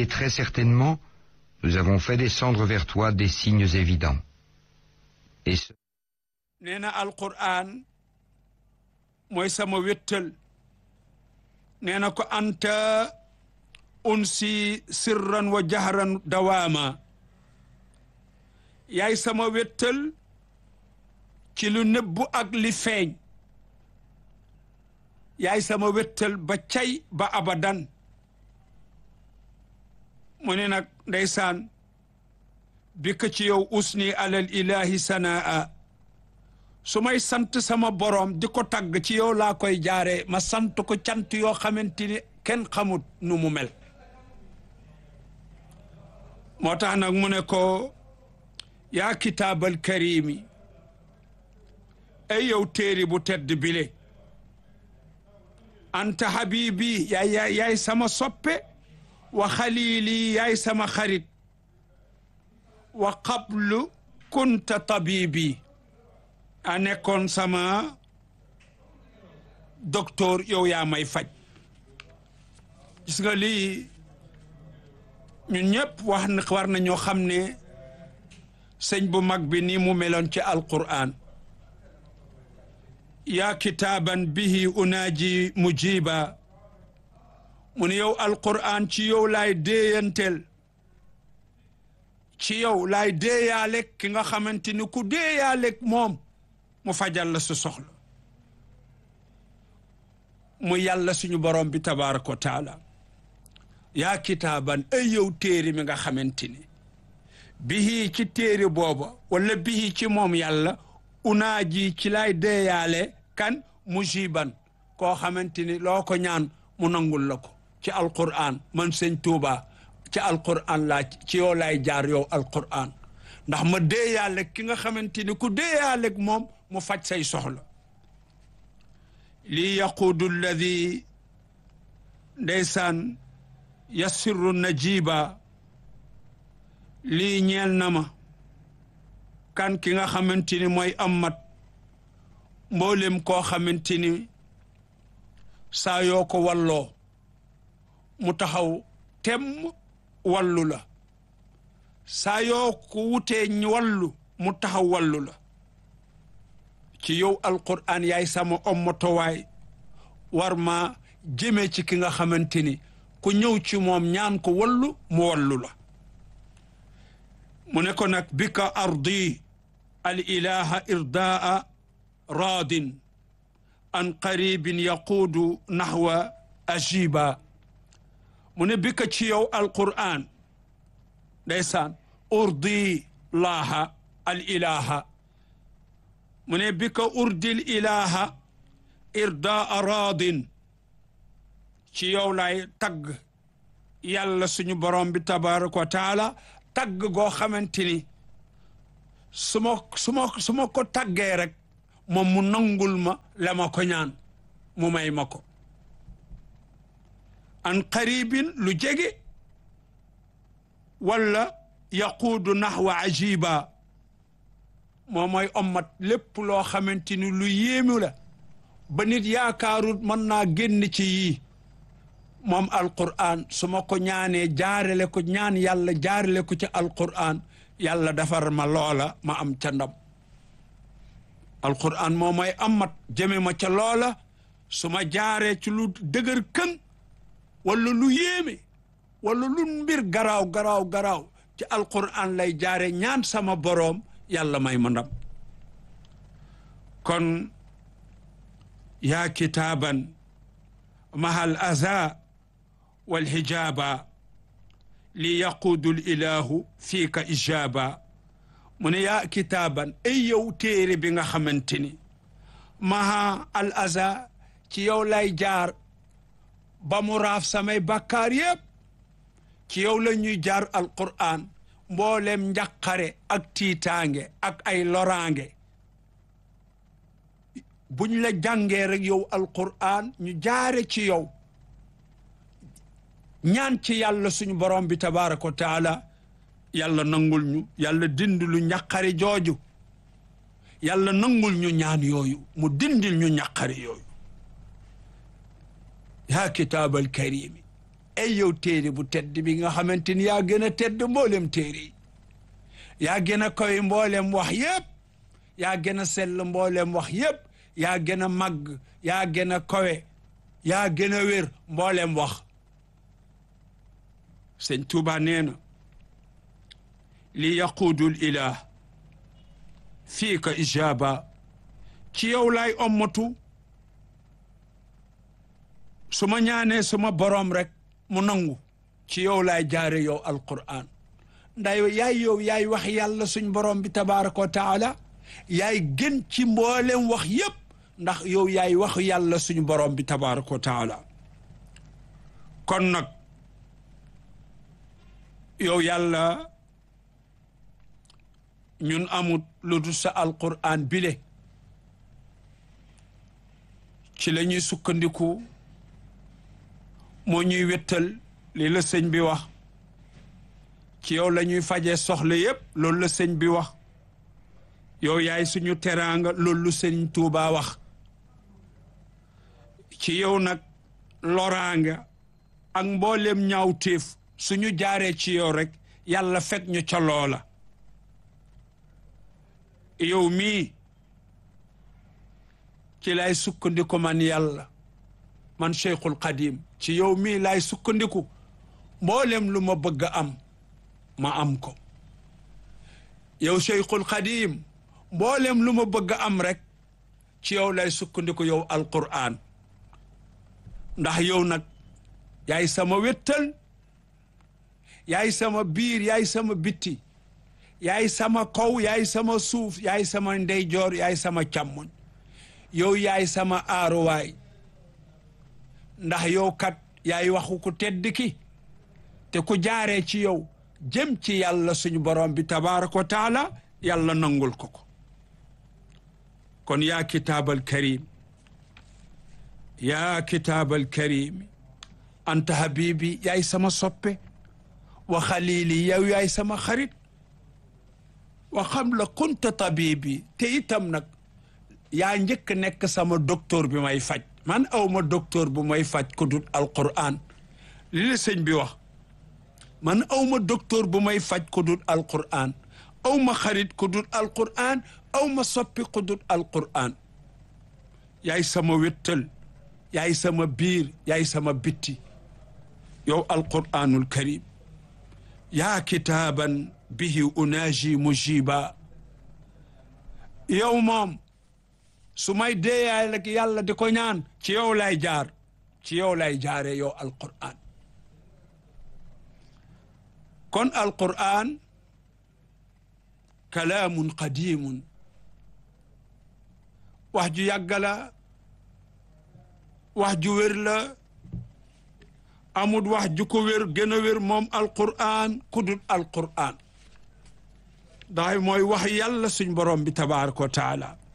Et très certainement, nous avons fait descendre vers toi des signes évidents. Et ce nee na alquran mooy sama wéttal nee na ko anta unsi sirran wa jahran dawaama yaay sama wéttal ci lu nëbbu ak li feeñ yaay sama wéttal ba cay ba abadan mu ne nag ndeysaan bi ko ci yow usni alal ilahi sanaa su may sant sama boroom di ko tagg ci yow laa koy jaare ma sant ko cant yoo xamante ni kenn xamut nu mu mel moo tax nag mu ne ko yaa kitaabal karimi ay yow téeri bu tedd bile anta habibi yaay yaay yaay sama soppe wa xalili yaay sama xarit wa qablu kunta tabibi a nekkoon sama docteur yow yaa may faj gis nga lii ñun ñëpp wax na war na ñoo xam ne sëñ bu mag bi nii mu meloon ci alquran yaa kitaaban bihi unaaji mujiba mu ne yow alquran ci yow laay déeyanteel ci yow laay déeyaaleeg ki nga xamante ni ku déeyaaleeg moom mu fajal la su soxla mu yàlla suñu borom bi tabaraka wa taala yaa kitaaban ay yow téere mi nga xamante ni bihi ci téere booba wala bihi ci moom yàlla unaaji ci lay deeyaale kan mujiban koo xamante ni loo ko ñaan mu nangul la ko ci alquran man sëñ Tuuba ci alquran laa ci yow lay jaar yow alquran ndax ma deeyaale ki nga xamante ni ku deeyaale moom mu faj say soxla lii yaquudu alladi ndeysaan yassirru najiba lii ñeel na ma kan ki nga xamante ni mooy amat mboolem koo xamante ni saa yoo ko walloo mu taxaw tem wallu la saa yoo ko wutee wallu mu taxaw wallu la ci yow alquran yaay sama ommotowaay war ma jëme ci ki nga xamante ni ku ñëw ci moom ñaan ko wallu mu wallu la mu ne ko nag bi ka ardi al ilaha irdaa raadin an qaribin yaquudu naxwa ajiba mu ne bi ka ci yow alquran ndeysaan urdi laaha al ilaha mu ne bi ka urdil ilaha irdaa raadin ci yow lay tagg yàlla suñu borom bi tabaraka wa taala tagg goo xamante ni su ma su ma su ma ko taggee rek moom mu nangul ma la ma ko ñaan mu may ma ko an qaribin lu jege wala yaquudu naxwa ajiba moo mooy ommat lépp loo xamante ni lu yéemu la ba nit yaakaarut mën naa génn ci yii moom alquran su ma ko ñaanee jaarale ko ñaan yàlla jaarale ko ci alquran yàlla defar ma loola ma am ca ndam alquran moo mooy amat jëme ma ca loola su ma jaaree ci lu dëgër këng wala lu yéeme wala lu mbir garaaw garaaw garaaw ci alquran lay jaare ñaan sama boroom yàlla may ma ndam kon yaa kitaaban mahal aza walxijaaba li yaquudu lilahu fiika ijaaba mu ne yaa kitaaban ay yow téere bi nga xamante ni maha al aza ci yow lay jaar ba mu raaf samay bakkaar yépp ci yow la ñuy jaar alquran mboolem njaqare ak tiitaange ak ay loraange buñ la jàngee rek yow alquran ñu jaare ci yow ñaan ci yàlla suñu borom bi tabaraka wa taala yàlla nangul ñu yàlla dindil lu njaqare jooju yàlla nangul ñu ñaan yooyu mu dindil ñu njaqare yooyu yaa kitaabal karimi ay yow téere bu tedd bi nga xamante ni yaa gën a tedd mboolem téere yi yaa gën a koy mboolem wax yépp yaa gën a sell mboolem wax yépp yaa gën a màgg yaa gën a kowe yaa gën a wér mboolem wax sëñ Tuuba nee na li yaquudul ilah fii ka ijaaba ci yow laay ommatu su ma ñaanee suma boroom rek mu nangu ci yow laay jaare yow alquran nday yaay yow yaay wax yàlla suñ boroom bi tabaraka wa taala yaay gën ci mboolem wax yépp ndax yow yaay wax yàlla suñu boroom bi tabaraka wa taala kon nag yow yàlla ñun amut lu dul sa alquran bile ci la ñuy sukkandiku moo ñuy wettal lii la sëñ bi wax ci yow la ñuy fajee soxla yépp loolu la sëñ bi wax yow yaay suñu teraanga loolu lu sëñ Tuubaa wax ci yow nag loraanga ak mboolem ñaawteef suñu jaaree ci yow rek yàlla fekk ñu ca loola yow mii ci lay sukkandiku man yàlla man Cheikhul Xadim ci yow mii lay sukkandiku mboolem lu ma bëgg a am ma am ko yow Cheikhul Xadim mboolem lu ma bëgg a am rek ci yow lay sukkandiku yow Alqur'an ndax yow nag yaay sama wéttal yaay sama biir yaay sama bitti yaay sama kaw yaay sama suuf yaay sama ndeyjoor yaay sama càmmoñ yow yaay sama aaruwaay ndax yow kat yaay waxu ku tedd ki te ku jaaree ci yow jëm ci yàlla suñu borom bi tabaraka wa taala yàlla nangul ko ko kon yaa kitaabal karim yaa kitaabal karim anta habibi yaay sama soppe wa xalili yow yaay sama xarit wa xam la kunta tabibi te itam nag yaa njëkk nekk sama docteur bi may faj man aw ma docteur bu may faj ku dul alquran li la sëñ bi wax man aw ma docteur bu may faj ku dul alquran aw ma xarit ku dul alquran aw ma soppi ku dul alquran yaay sama wéttal yaay sama biir yaay sama bitti yow alquranul karim yaa kitaaban bihi unaaji mujiba yow moom su may deeyaay rek yàlla di ko ñaan ci yow lay jaar ci yow lay jaare yow alquran kon alquran kalaamun qadimun wax ju yàgg la wax ju wér la amul wax ju ko wér gën a wér moom alquran ku dul alquran daay mooy wax yàlla suñ borom bi tabaraka wa taala